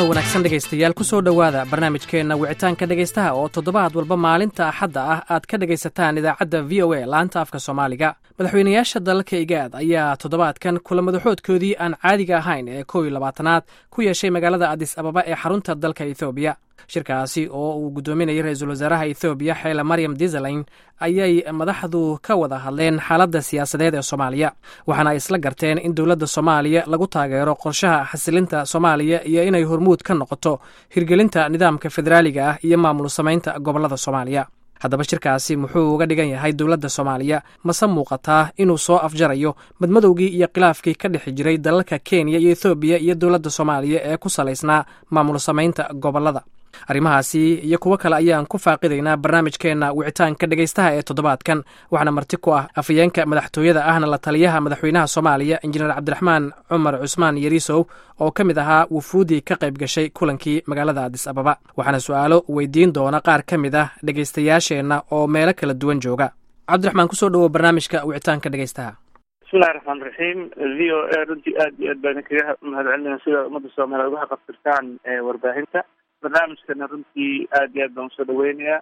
wanaagsan dhegaystayaal ku soo dhowaada barnaamijkeenna wicitaanka dhegaystaha oo toddobaad walba maalinta axadda ah aad ka dhegaysataan idaacadda v o a laanta afka soomaaliga madaxweynayaasha dalalka igaad ayaa toddobaadkan kula madaxoodkoodii aan caadiga ahayn ee kow iyo labaatanaad ku yeeshay magaalada adis ababa ee xarunta dalka ethoobiya shirkaasi oo uu guddoominayay ra-iisul wasaaraha ethoobiya xeele maryam disaleyn ayay madaxdu ka wada hadleen xaaladda siyaasadeed ee soomaaliya waxaana ay isla garteen in dowladda soomaaliya lagu taageero qorshaha xasilinta soomaaliya iyo inay hormuud ka noqoto hirgelinta nidaamka federaaliga ah iyo maamul samaynta gobollada soomaaliya haddaba shirkaasi muxuu uga dhigan yahay dowladda soomaaliya mase muuqataa inuu soo afjarayo madmadowgii iyo khilaafkii ka dhexi jiray dalalka kenya iyo ethoobiya iyo dowladda soomaaliya ee ku salaysnaa maamul samaynta gobollada arrimahaasi iyo kuwo kale ayaan ku faaqidaynaa barnaamijkeenna wicitaanka dhegaystaha ee toddobaadkan waxaana marti ku ah afayeenka madaxtooyada ahna la taliyaha madaxweynaha soomaaliya injineer cabdiraxmaan cumar cusmaan yariisow oo ka mid ahaa wufuuddii ka qayb gashay kulankii magaalada adis ababa waxaana su-aalo weydiin doona qaar ka mid ah dhegaystayaasheenna oo meelo kala duwan jooga cabdiraxmaan kusoo dhowow barnaamijka wicitaanka dhegaystaha bismillahi raxmaan raxiim v o a runtii aad iyo aad baan idinkaga mahadcelinaya sida ummadda soomaaliya uga haqabtirtaan warbaahinta barnaamijkana runtii aad iyo aad baan usoo dhaweynayaa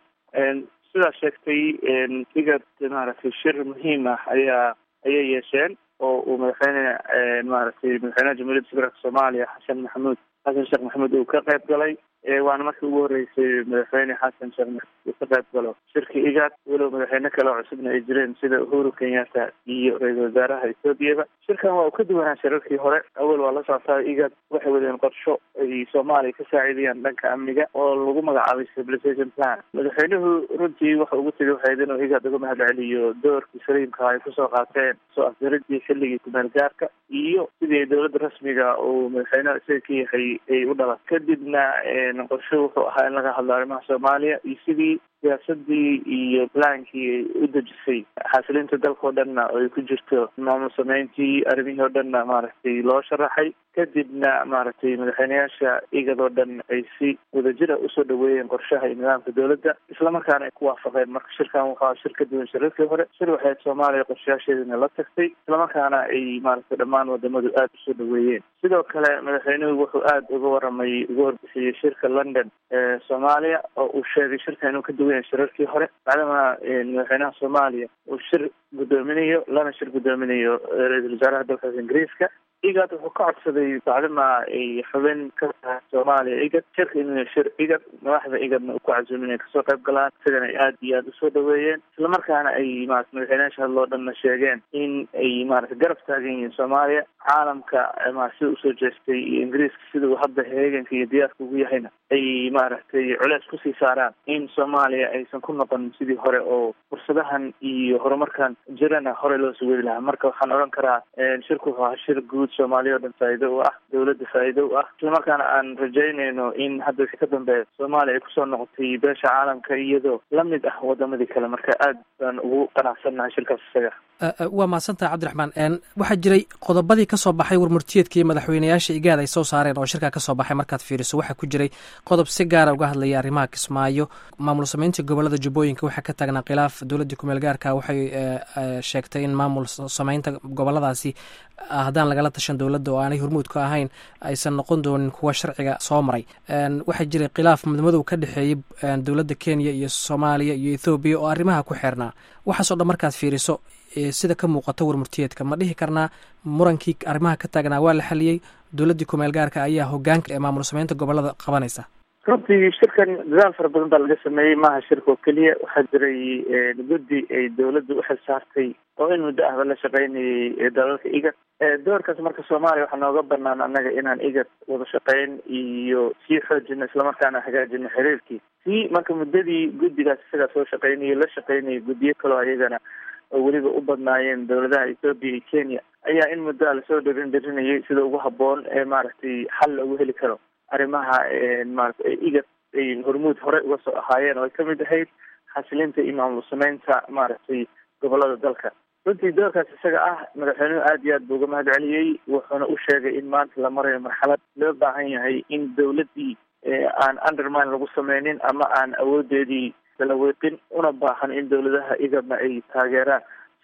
sidaa sheegtay igad maaragtay shir muhiim ah ayaa ayay yeesheen oo uu madaxweyne maaragtay madaxweynaha jamhuuriyadda federaalka soomaaliya xasan maxamuud xasan sheekh maxamuud uu ka qayb galay waana markii ugu horreysay madaxweyne xasan sheekh maxamuud uu ka qayb galo shirka igad walow madaxweyne kale oo cusubna ay jireen sida uhuru kenyatta iyo ra-iisul wasaaraha ethoobiyaba shirkan waa uu ka duwanaa shirarkii hore awal waa la socotaa igad waxay wadeen qorsho ay soomaaliya ka saacidayaan dhanka amniga oo lagu magacaabay stabilization plan madaxweynuhu runtii waxa ugu tegay waxayd inuu igad uga mahad celiyo doorkii saliimka ay kusoo qaateen soo afjaridii xilligii kumeel gaarka iyo sidii dowladda rasmiga uu madaxweynaha isaga ka yahay ay u dhalan kadibna qorsho wuxuu ahaa in laga hadlo arrimaha soomaaliya iyo sidii siyaasadii iyo plaankii u dejisay xasilinta dalka oo dhanna ay ku jirto maamul sameyntii arrimihii oo dhanna maaragtay loo sharaxay kadibna maaragtay madaxweyneyaasha igad oo dhan ay si wadajira usoo dhaweeyeen qorshaha iyo nidaamka dowladda islamarkaana ay ku waafaqeen marka shirkan wuxuu aha shir ka duwan shirarkii hore shir waxayd soomaaliya qorshayaasheedina la tagtay islamarkaana ay maaragtay dhammaan wadamadu aada usoo dhaweeyeen sidoo kale madaxweynuhu wuxuu aada uga waramay uga warbixiyey shirka london ee soomaaliya oo uu sheegay shirka inuu ka duwan yahay shirarkii hore bacdama madaxweynaha soomaaliya uu shir guddoominayo lana shir guddoominayo ra-iisul wasaaraha dalkaas ingiriiska igad wuxuu ka codsaday bacdama ay xubin ka tahay soomaaliya igad shirka inuu shir igad madaxda igadna uu ku casuumin inay kasoo qayb galaan isagana ay aada iyo aada usoo dhaweeyeen islamarkaana ay maarata madaxweynayaasha hadloo dhanna sheegeen in ay maarata garab taagan yihiin soomaaliya caalamka ma sida usoo jeestay iyo ingiriiska sida uu hadda heeganka iyo diyaarka ugu yahayna ay maaragtay culeys kusii saaraan in soomaaliya aysan ku noqon sidii hore oo fursadahan iyo horumarkan jirana hore loo soo weli lahaa marka waxaan odhan karaa shirku wuxuu ahaa shir guud soomaaliya o dhan faa'iido u ah dowladda faa'iido u ah islamarkaana aan rajaynayno in hadda wixii ka dambeeya soomaaliya ay kusoo noqotay beesha caalamka iyadoo lamid ah wadamadii kale marka aad baan ugu qanacsannahay shirkaas isaga waa mahadsantaha cabdiraxmaan waxaa jiray qodobadii ka soo baxay warmurtiyeedkii madaxweyneyaasha igaad ay soo saareen oo shirkaa kasoo baxay markaad fiiriso waxaa ku jiray qodob si gaara uga hadlaya arrimaha kismaayo maamul sameynta gobolada jubbooyinka waxaa ka taagnaa khilaaf dowladdii kumeel gaarka waxay sheegtay in maamul sameynta goboladaasi haddaan lagala tashan dowladda oo aanay hormuud ka ahayn aysan noqon doonin kuwa sharciga soo maray waxaa jiray khilaaf madmadow ka dhexeeyey dowladda kenya iyo soomaaliya iyo ethoobiya oo arrimaha ku xeernaa waxaasoo dhan markaad fiiriso sida ka muuqato warmurtiyeedka ma dhihi karnaa murankii arrimaha ka taagnaa waa la xaliyey dowladdii kumeel gaarka ayaa hogaanka ee maamul sameynta gobolada qabanaysa runtii shirkan dadaal fara badan baa laga sameeyey maaha shirka oo keliya waxaa jiray guddi ay dowladda uxil saartay oo in muddo ahba la shaqeynayay dalalka igad doorkaas marka soomaaliya waxaa nooga banaan annaga inaan igad wada shaqeyn iyo sii xoojino islamarkaana hagaajino xiriirkii si marka muddadii guddigaas isagaa soo shaqeynayay la shaqeynayay guddiyo kaloo ayagana oo weliba u badnaayeen dowladaha ethoobiya iyo kenya ayaa in muddoa lasoo dhirin dhirinayay sida ugu habboon ee maaragtay xal loogu heli karo arrimaha maarata igad ay hormuud hore uga soo ahaayeen oo ay kamid ahayd xasilinta iyo maamul sameynta maaragtay gobolada dalka runtii doorkaas isaga ah madaxweynuhu aada iyo aad buu uga mahad celiyey wuxuuna u sheegay in maanta la marayo marxalad loo baahan yahay in dowladdii aan undermine lagu sameynin ama aan awoodeedii kala weeqin una baahan in dowladaha igadna ay taageeraan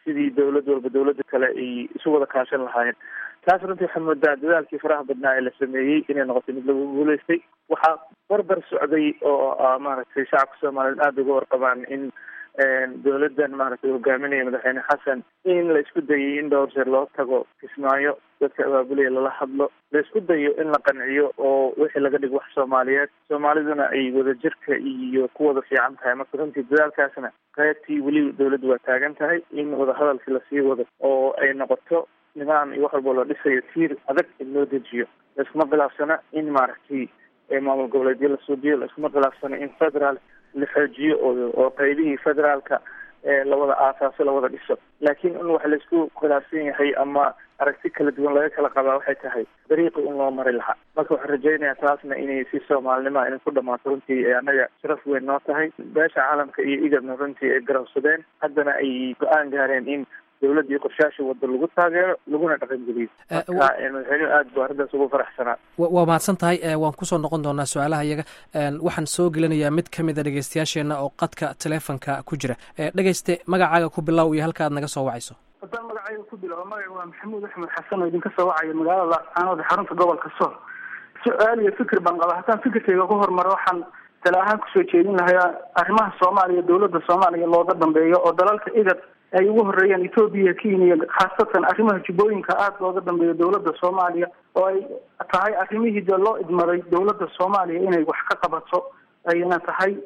sidii dawlad walba dawladda kale ay isu wada kaashan lahaayeen taas runtii waxaa moodaa dadaalkii faraha badnaa ee la sameeyey inay noqotay mid lagu guulaystay waxaa barbar socday oo maaragtay shacabka soomaaliyeed aada uga warqabaan in dawladdan maaragtay hogaaminaya madaxweyne xasan in la isku dayay in dhowr jeer loo tago kismaayo dadka abaabulaya lala hadlo la isku dayo in la qanciyo oo wixii laga dhigo wax soomaaliyeed soomaaliduna ay wadajirka iyo ku wada fiican tahay marka runtii dadaalkaasna qaybtii weli dawladdu waa taagan tahay in wadahadalkii lasii wado oo ay noqoto nidaam iyo wax walba loo dhisayo tiir adag in loo dejiyo laiskuma khilaafsana in maaragtay maamul goboleedyo la suubiyo laiskuma khilaafsana in federaal la xoojiyo oo oo qaybihii federaalka lawada aasaaso lawada dhiso laakiin in wax laisku khilaafsan yahay ama aragti kala duwan laga kala qabaa waxay tahay dariiqi in loo mari lahaa marka waxaan rajaynayaa taasna inay si soomaalinima inay ku dhamaato runtii ee annaga sharaf weyn noo tahay beesha caalamka iyo igadna runtii ay garabsadeen haddana ay go-aan gaareen in dawladdii qorshaasha wadda lagu taageero laguna dhaqangeliyo marka madaxweynuhu aad bu arrintaas ugu faraxsanaa waa mahadsan tahay waan kusoo noqon doonaa su-aalaha iyaga waxaan soo gelinayaa mid ka mid a dhegeystayaasheenna oo qadka teleefonka ku jira dhegeyste magacaaga ku bilow iyo halka aad naga soo wacayso haddaan magacayga ku bilaabo magaca waa maxamuud axmed xasan oo idinka soo wacaya magaalada laascaanood xarunta gobolka sool su-aal iyo fikir baan qaba haddaan fikirkayga ku hormaro waxaan tala ahaan kusoo jeedin lahaa arrimaha soomaaliya dawladda soomaaliya looga dambeeyo oo dalalka igad ay ugu horeeyaan etoobiya kenya khaasatan arrimaha jubbooyinka aada looga dambeeyo dawladda soomaaliya oo ay tahay arrimihii dee loo idmaday dawladda soomaaliya inay wax ka qabato ayna tahay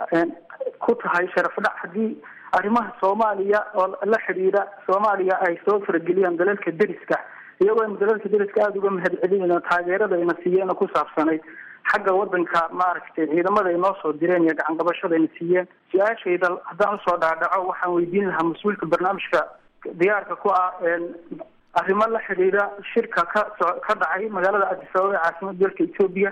ku tahay sharaf dhac haddii arrimaha soomaaliya oo la xidhiidha soomaaliya ay soo farageliyaan dalalka deriska iyagoo aynu dalalka deriska aada uga mahad celinayno taageerada ayna siiyeen oo ku saabsanayd xagga wadanka maaragtay ciidamada ay noo soo direen iyo gacan qabashada ayna siiyeen su-aashayda haddaan usoo dhaadhaco waxaan weydiin lahaa mas-uulka barnaamijka diyaarka ku ah arrimo la xidhiidha shirka ka so ka dhacay magaalada addis ababa ee caasimada dalka etoobiya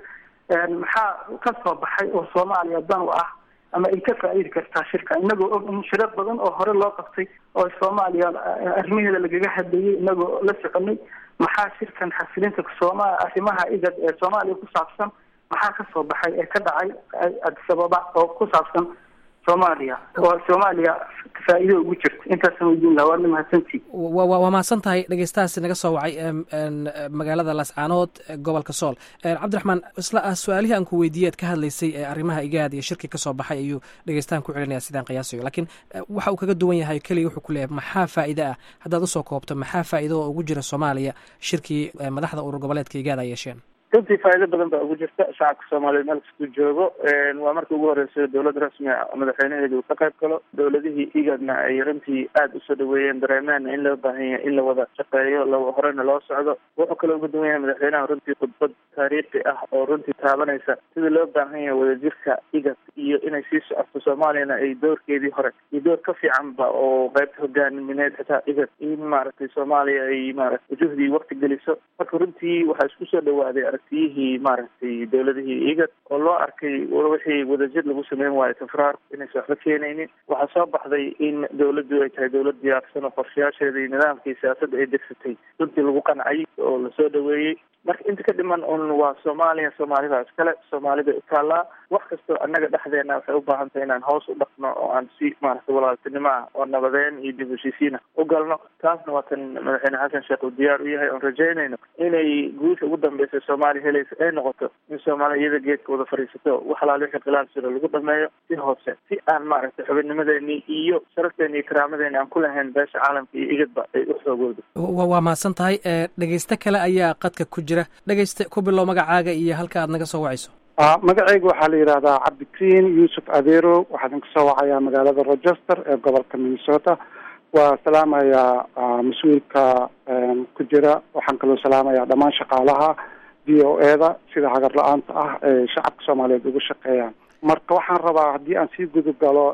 maxaa ka soo baxay oo soomaaliya dan u ah ama ay ka faa-iidi kartaa shirka inagoo og in shiro badan oo hore loo qabtay oo soomaaliya arrimaheeda lagaga hadlayay inagoo la soconay maxaa shirkan xasilinta sooma arrimaha igad ee soomaaliya ku saabsan maxaa ka soo baxay ee ka dhacay addis ababa oo ku saabsan soomaaliya oo soomaaliya faa-iido ugu jirta intaasaan weydiin laha waadna mahadsantii waa mahadsan tahay dhegeystahaasi naga soo wacay magaalada laascaanood gobolka sool cabdiraxmaan isla su-aalihii aan ku weydiiyey ad ka hadlaysay ee arrimaha igaad iyo shirki ka soo baxay ayuu dhegeystahan ku celinaya sidaan qiyaasayo lakiin waxa uu kaga duwan yahay keliya wuxuu ku leeyahay maxaa faa'iide ah haddaad usoo koobto maxaa faa'iido oo ugu jira soomaaliya shirkii madaxda urur goboleedka igaad ay yeesheen runtii faa'iido badan baa ugu jirta shacabka soomaaliyeed meel kastuu joogo waa markii ugu horreysay dowlad rasmi a madaxweynaheeda uu ka qayb galo dowladihii igadna ay runtii aada usoo dhaweeyeen dareemeenna in loo baahan yahay in la wada shaqeeyo la horena loo socdo wuxuu kaloo uga duwan yahay madaxweynaha runtii khudbad taariikhi ah oo runtii taabanaysa sidii loo baahan yahay wadajirka igad iyo inay sii socoto soomaaliyana ay doorkeedii hore iyo door ka fiicanba oo qaybta hogaamineed xitaa igad in maaragtay soomaaliya ay maaragtay juhdii wakti geliso marka runtii waxaa isku soo dhawaaday aragtiyihii maaragtay dowladihii igad oo loo arkay wixii wadajir lagu sameyn waayo tafraar inaysa waxba keenaynin waxaa soo baxday in dowladdu ay tahay dowlad diyaarsan oo qorshayaasheeda iyo nidaamkii siyaasadda ay degsatay runtii lagu qancay oo lasoo dhaweeyey marka inta ka dhiman un waa soomaaliya soomaalida iskale soomaalida utaallaa wax kastoo annaga dhexdeena waxay u baahan tahay inaan hoos u dhaqno oo aan si maaragtay walaaltinimo ah oo nabadeen iyo dib heshiisiina u galno taasna waa tan madaxweyne xasan sheekh uu diyaar u yahay oon rajaynayno inay guusha ugu dambeysa soomaaliya helaysa ay noqoto in soomaaliya iyada geedka wada fadhiisato wax alaal wixii khilaaf jiro lagu dhameeyo si hoose si aan maaragtay xubinnimadeeni iyo sharafteeni iyo karaamadeeni aan ku lahayn beesha caalamka iyo igadba ay u xoogoodo waa mahadsan tahay dhegeyste kale ayaa qadka ku jira dhegeyste ku bilow magacaaga iyo halka aad naga soo wacayso magacayga waxaa la yidhahdaa cabdikariin yuusuf adeero waxaa idinka soo wacayaa magaalada rochester ee gobolka minnesota waa salaamayaa mas-uulka ku jira waxaan kaloo salaamayaa dhammaan shaqaalaha v o e da sida hagar la-aanta ah ee shacabka soomaaliyeed ugu shaqeeyaan marka waxaan rabaa haddii aan sii gudub galo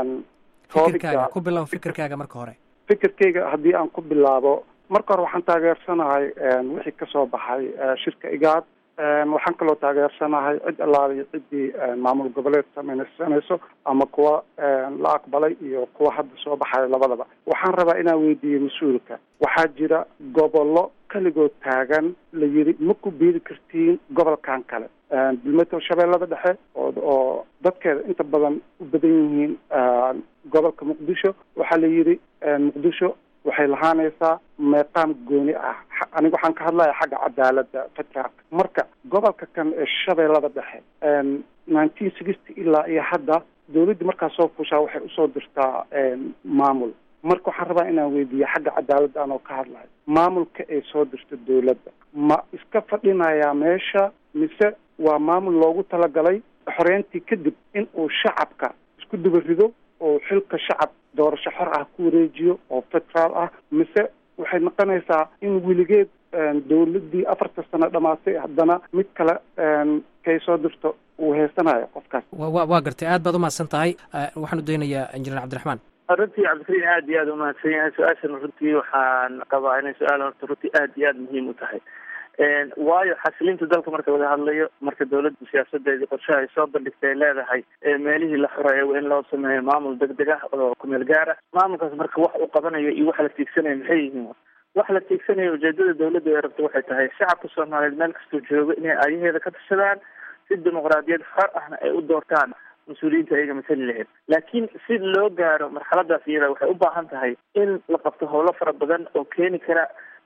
fikirkaaga ku bilow fikirkaaga marka hore fikirkayga haddii aan ku bilaabo marka hore waxaan taageersanahay wixii kasoo baxay shirka igaad waxaan kaloo taageersanahay cid allaaliyo ciddii maamul goboleed samaysanayso ama kuwa la aqbalay iyo kuwa hadda soo baxayo labadaba waxaan rabaa inaan weydiiyo mas-uulka waxaa jira gobollo keligood taagan la yidhi ma ku biiri kartiin gobolkan kale bilmeto shabeellada dhexe oo oo dadkeeda inta badan u badan yihiin gobolka muqdisho waxaa la yidhi muqdisho waxay lahaanaysaa meeqaam gooni ah aniga waxaan ka hadlaya xagga cadaaladda federaalka marka gobolka kan ee shabeellada dhexe nineteen sixty ilaa iyo hadda dawladdii markaa soo fushaa waxay usoo dirtaa maamul marka waxaan rabaa inaan weydiiya xagga cadaaladda anoo ka hadlayo maamulka ay soo dirto dawladda ma iska fadhinayaa meesha mise waa maamul loogu talagalay xoreyntii kadib in uu shacabka isku duba rido oo xilka shacab doorasho xor ah ku wareejiyo oo federaal ah mise waxay noqonaysaa in weligeed dawladdii afarta sano dhamaatay haddana mid kale kay soo dirto uu heysanayo qofkaas wa waa gartay aad baad umahadsan tahay waxaan u daynayaa injineer cabdiraxmaan runtii cabdikariin aad iyo aad umahadsan yahay su-aashan runtii waxaan qabaa inay su-aal horta runtii aad iyo aad muhiim u tahay waayo xasilinta dalka marka laga hadlayo marka dawladda siyaasadeedii qorshaha ay soo bandhigtay ay leedahay meelihii la xoreeyo in loo sameeyo maamul deg deg ah oo kumeel gaara maamulkaas marka wax uu qabanayo iyo waxa la tiigsanayo maxay yihiin waxa la tiigsanayo ujeedada dawladda ay rabto waxay tahay shacabka soomaaliyeed meel kastoo joogo inay aayaheeda ka tashadaan si dimuqraadiyad xor ahna ay u doortaan mas-uuliyiinta ayaga masali lahayd laakiin si loo gaaro marxaladaas iyada waxay u baahan tahay in la qabto howlo fara badan oo keeni kara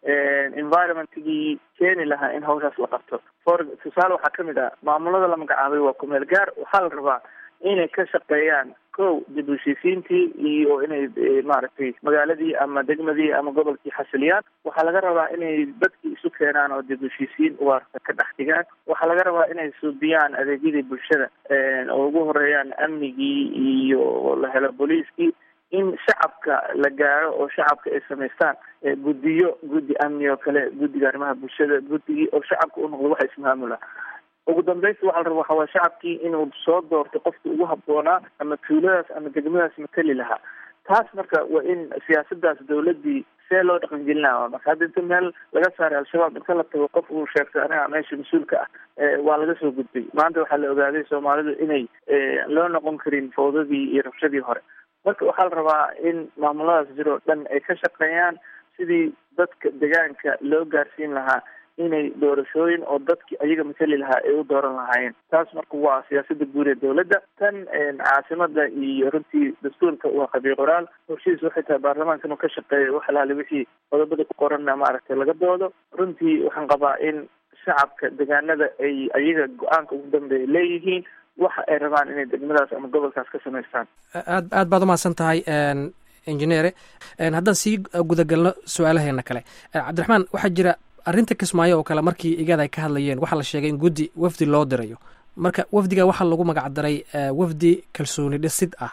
environmentigii keeni lahaa in hawshaas la qabto for tusaale waxaa kamid ah maamulada la magacaabay waa kumeel gaar waxaa la rabaa inay ka shaqeeyaan ko dib u heshiisiintii iyo inay maaragtay magaaladii ama degmadii ama gobolkii xasiliyaan waxaa laga rabaa inay dadkii isu keenaan oo dib u heshiisiin waarta ka dhex dhigaan waxaa laga rabaa inay suubiyaan adeegyadii bulshada oo ugu horeeyaan amnigii iyo la helo booliiskii in shacabka la gaaro oo shacabka ay samaystaan guddiyo guddi amni oo kale guddiga arrimaha bulshada guddigii oo shacabka u noqdo waxa ismaamula ugu dambaysta waxa la raba waxaa waye shacabkii inuu soo doorto qofkii ugu habboonaa ama tuuladaas ama degmadaas matali lahaa taas marka waa in siyaasadaas dawladdii see loo dhaqangelinaa marka hadda inta meel laga saaray al-shabaab inta la tago qof uu sheegtay aniga meesha mas-uulka ah waa laga soo gudbay maanta waxaa la ogaaday soomaalidu inay loo noqon karin fawdadii iyo rabshadii hore marka waxaa la rabaa in maamuladaas jiroo dhan ay ka shaqeeyaan sidii dadka deegaanka loo gaarsiin lahaa inay doorashooyin oo dadki ayaga matali lahaa ay u dooran lahaayeen taas marka waa siyaasada guud ee dawladda tan caasimada iyo runtii dastuurka waa qabiy qoraal horshihiis waxay tahay baarlamaanka inuu ka shaqeeyo wax alaali wixii qodobada ku qoranna maaragtay laga doodo runtii waxaan qabaa in shacabka deegaanada ay ayaga go-aanka ugu dambeeya leeyihiin waxa ay rabaan inay degmadaas ama gobolkaas ka samaystaan aad aad baad umahadsan tahay injineere haddaan sii gudagalno su-aalaheena kale cabdiraxmaan waxaa jira arrinta kismaayo oo kale markii igada ay ka hadlayeen waxaa la sheegay in guddi wafdi loo dirayo marka wafdiga waxaa lagu magacdaray wafdi kalsooni dhisid ah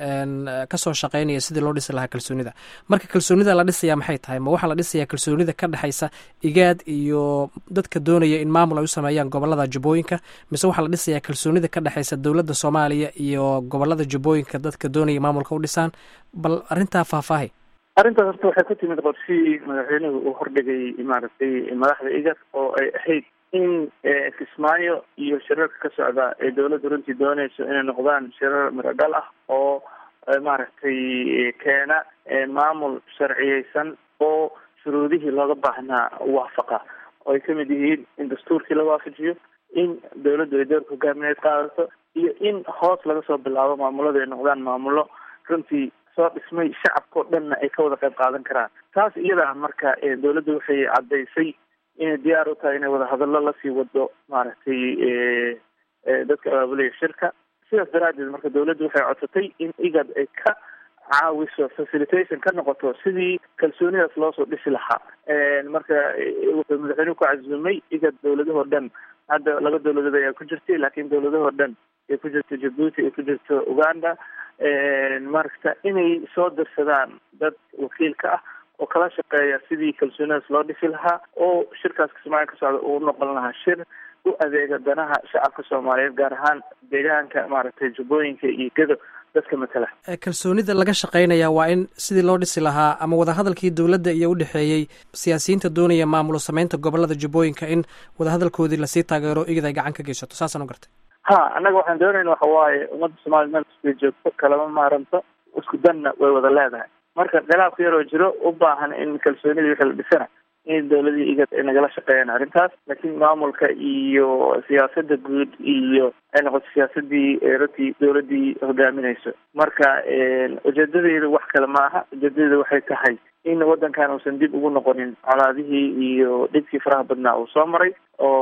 kasoo shaqeynaya sidii loo dhisi lahaa kalsoonida marka kalsoonida la dhisaya maxay tahay ma waxaa la dhisayaa kalsoonida ka dhexaysa igaad iyo dadka doonaya in maamul ay u sameeyaan gobolada jubbooyinka mise waxaa la dhisayaa kalsoonida ka dhexaysa dowladda soomaaliya iyo gobolada jubbooyinka dadka doonaya maamulka u dhisaan bal arrintaa faahfaahi arrintaas horta waxay ku timid qorshihii madaxweynuhu uu hordhigay maaragtay madaxda igas oo ay ahayd in kismaayo iyo shirarka ka socda ee dawladda runtii dooneyso inay noqdaan shirar miradhal ah oo maaragtay keena maamul sharciyeysan oo shuruudihii looga baahnaa waafaqa oo ay kamid yihiin in dastuurkii la waafajiyo in dawladdu ay doorka hogaamineed qaadato iyo in hoos laga soo bilaabo maamuladu ay noqdaan maamulo runtii soo dhismay shacabkao dhanna ay ka wada qayb qaadan karaan taas iyada marka dawladdu waxay caddaysay inay diyaar u tahay inay wadahadallo lasii wado maaragtay dadka abaabulaya shirka sidaas daraaddeed marka dawladdu waxay codsatay in igad ay ka caawiso facilitation ka noqoto sidii kalsoonidaas loosoo dhisi lahaa marka wuxuu madaxweynuhu ku casuumay igad dawladahoo dhan hadda laba dawladood ayaa ku jirtay laakiin dawladahoo dhan ay ku jirto jabuuti ay ku jirto uganda marka inay soo dirsadaan dad wakiilka ah oo kala shaqeeya sidii kalsoonidaas loo dhisi lahaa oo shirkaas kismaayo ka socda uu noqon lahaa shir u adeega danaha shacabka soomaaliyeed gaar ahaan deegaanka maaragtay jubbooyinka iyo gedo dadka matala kalsoonida laga shaqeynaya waa in sidii loo dhisi lahaa ama wadahadalkii dowladda iyo udhexeeyey siyaasiyiinta doonaya maamulo sameynta gobolada jubbooyinka in wadahadalkoodii lasii taageero igid ay gacan ka geysato saasaan u gartay ha annaga waxaan doonayna waxa waaye ummadda soomaliya meel kastay joogto kalama maaranto isku danna way wada leedahay marka khilaafka yaroo jiro u baahan in kalsoonidii wixii la dhisana in dowladii igad ay nagala shaqeeyaan arrintaas laakiin maamulka iyo siyaasada guud iyo ay noqoto siyaasadii runtii dowladii hogaaminayso marka ujeedadeedu wax kale ma aha ujeedadeedu waxay tahay in wadankan uusan dib ugu noqonin colaadihii iyo dhibkii faraha badnaa uu soo maray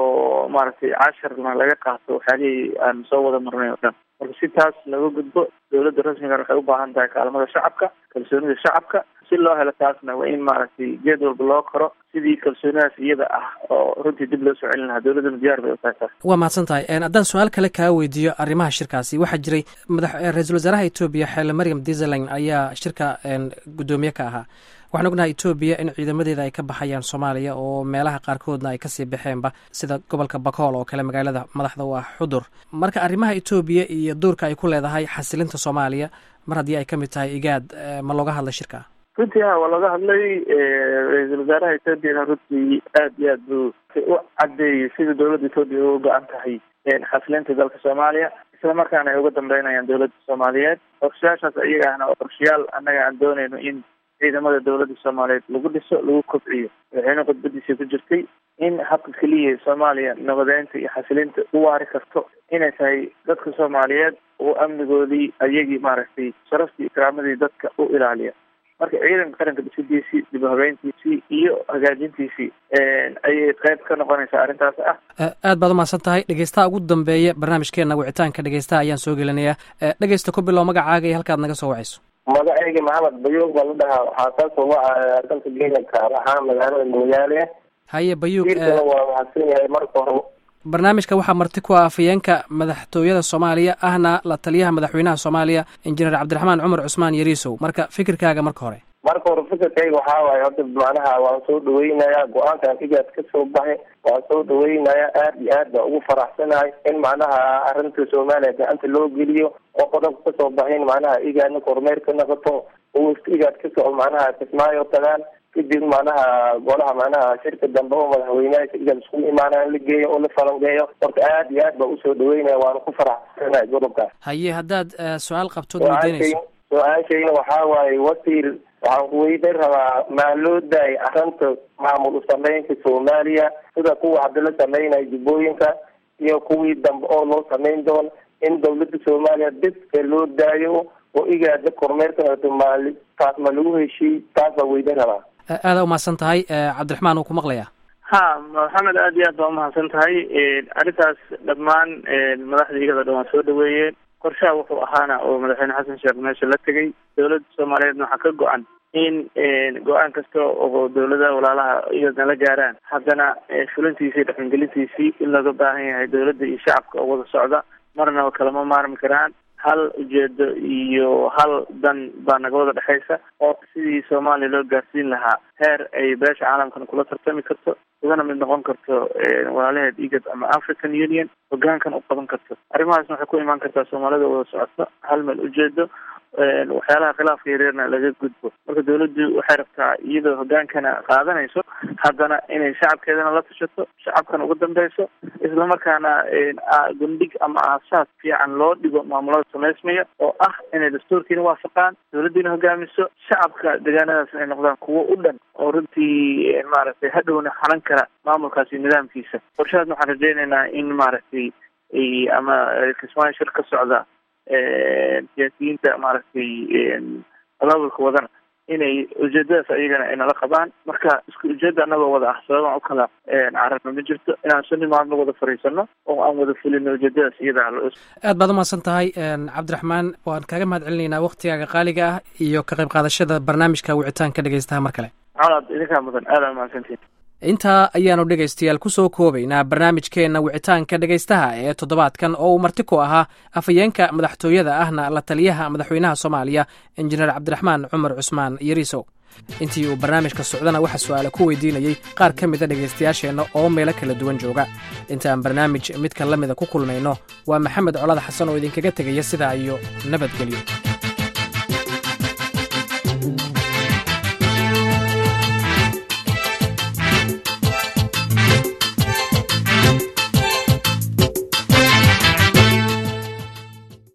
oo maaragtay casharna laga qaato waxyaalihii aan soo wada marnay oo dhan marka si taas laga gudbo dowladda rasmigan waxay u baahan tahay kaalmada shacabka kalsoonida shacabka si loo helo taasna waa in maaragtay geed walba loo koro sidii kalsoonidaas iyada ah oo runtii dib loo soo celin lahaa dowladdana diyaar bay u tahay taas waa mahadsan tahay haddaan su-aal kale kaa weydiiyo arrimaha shirkaasi waxaa jiray madax ra-iisul wasaaraha etoobiya xeele maryam desalegn ayaa shirka guddoomiye ka ahaa waxaan ognahay etoobiya in ciidamadeeda ay ka baxayaan soomaaliya oo meelaha qaarkoodna ay kasii baxeenba sida gobolka bakool oo kale magaalada madaxda u ah xudur marka arrimaha etoobiya iyo doorka ay ku leedahay xasilinta soomaaliya mar haddii ay ka mid tahay igaad ma looga hadlay shirka runtii ha waa looga hadlay ra-iisul wasaaraha etoobiyana runtii aad iyo aad buu u cadeeyey sida dowladda etoobiya uga go-an tahay xasilinta dalka soomaaliya isla markaana ay uga dambeynayaan dowladda soomaaliyeed qorshayaashaas iyaga ahna oo qorshayaal annaga aan doonayno in ciidamada dowladda soomaaliyeed lagu dhiso lagu kobciyo madaxweyne khudbadiisa ku jirtay in habka keliya soomaaliya nabadeynta iyo xasilinta u waari karto inay tahay dadka soomaaliyeed oo amnigoodii ayagii maaragtay sharaftii ikraamadii dadka u ilaaliya marka ciidanka qaranka dhisidiisii dib habeyntiisii iyo hagaajintiisii ayay qayb ka noqonaysaa arrintaas ah aad baad umahadsan tahay dhegeystaha ugu dambeeya barnaamijkeena wicitaanka dhegeystaha ayaan soo gelinayaa dhegeysta ku bilow magacaaga iyo halkaad naga soo wacayso magacayga maxamed bayuug baa la dhahaa waxaa kasoo wacaya dalka kenya gaar ahaan magaalada magaale haye bayuug wiilkana waa mahadsan yahay marka hore barnaamijka waxaa marti ku ah afayeenka madaxtooyada soomaaliya ahna la taliyaha madaxweynaha soomaaliya injineer cabdiraxmaan cumar cusmaan yariisow marka fikirkaaga marka hore marka hore fikirkayga waxaa waaye horta macnaha waan soo dhaweynayaa go-aankan igaad ka soo baxay waan soo dhaweynayaa aad iyo aad baa ugu faraxsanahay in macnaha arrinta soomaaliya gacanta loo geliyo oo qodobka kasoo baxayn macnaha igaadna kormeer ka noqoto oo igaad ka soco macnaha kismaayo tagaan kadib macnaha golaha macnaha shirka dambe oo madaxweyneha igaad isku imaanaan la geeyo oo la falangeeyo horta aad iyo aad baa usoo dhaweynaya waana ku faraxsanahay godobkaas haye haddaad su-aal qabtood weydiinayso su-aashayna waxaa waaye wasiir waxaan kuweydan rabaa maa loo daayay arrinta maamul usameynta soomaaliya sida kuwa hadda la sameynaya jubbooyinka iyo kuwii dambe oo loo sameyn doono in dawladda soomaaliya dibka loo daayo oo igaada kormeerka noqoto maali taas ma lagu heshiiy taas baa weydan rabaa aada umahadsan tahay cabdiraxmaan uu ku maqlayaa ha maxamed aad iyo aad baa umahadsan tahay arrintaas dhammaan madaxda iyada dhan waa soo dhaweeyeen qorshaha wuxuu ahaana oo madaxweyne xasan sheekh meesha la tegay dowladda soomaaliyeedna waxaa ka go-an in go-aan kasta oo dowladaha walaalaha iyadna la gaaraan haddana fulintiisii dhaqangelintiisii in looga baahan yahay dowladda iyo shacabka oo wada socda marnaba kalama maarmi karaan hal ujeedo iyo hal dan baa naga wada dhexaysa oo sidii soomaaliya loo gaarsiin lahaa heer ay beesha caalamkan kula tartami karto ugana mid noqon karto walaalaheed igad ama african union hogaankan u qaban karto arrimahaasna waxay ku imaan kartaa soomaalida wada socoto hal meel ujeedo waxyaalaha khilaafka yareerna laga gudbo marka dawladdu waxay rabtaa iyadoo hogaankana qaadanayso haddana inay shacabkeedana la tashato shacabkana uga dambeyso islamarkaana gundhig ama aasaas fiican loo dhigo maamulada samaysmaya oo ah inay dastuurkiina waafaqaan dawladdiina hogaamiso shacabka deegaanadaasna ay noqdaan kuwo u dhan oo runtii maaragtay hadhowna xanan kara maamulkaasi iyo nidaamkiisa qorshahaasna waxaan rajeynaynaa in maaragtay ama kismaayo shir ka socda siyaasiyiinta maaragtay abaabulka wadana inay ujeedadaas ayagana ay nala qabaan marka isku ujeeda anagoo wada ah sababaan u kala cararna ma jirto inaan suni maalmo wada fariisano oo aan wada fulino ujeedadaas iyada aad baad umahadsan tahay cabdiraxmaan waan kaaga mahad celinaynaa waktigaaga qaaliga ah iyo ka qayb qaadashada barnaamijka wicitaanka dhegeystaha mar kale colaad idinkaa mudan aada umahadsantiin intaa ayaanu dhegaystayaal ku soo koobaynaa barnaamijkeenna wicitaanka dhegaystaha ee toddobaadkan oo uu marti ku ahaa afhayeenka madaxtooyada ahna la taliyaha madaxweynaha soomaaliya injineer cabdiraxmaan cumar cusmaan yariisow intii uu barnaamijka socdana waxaa su-aale ku weydiinayey qaar ka mida dhegaystayaasheenna oo meelo kala duwan jooga intaan barnaamij midka la mida ku kulmayno waa maxamed colada xasan oo idinkaga tegaya sidaa iyo nabadgelyo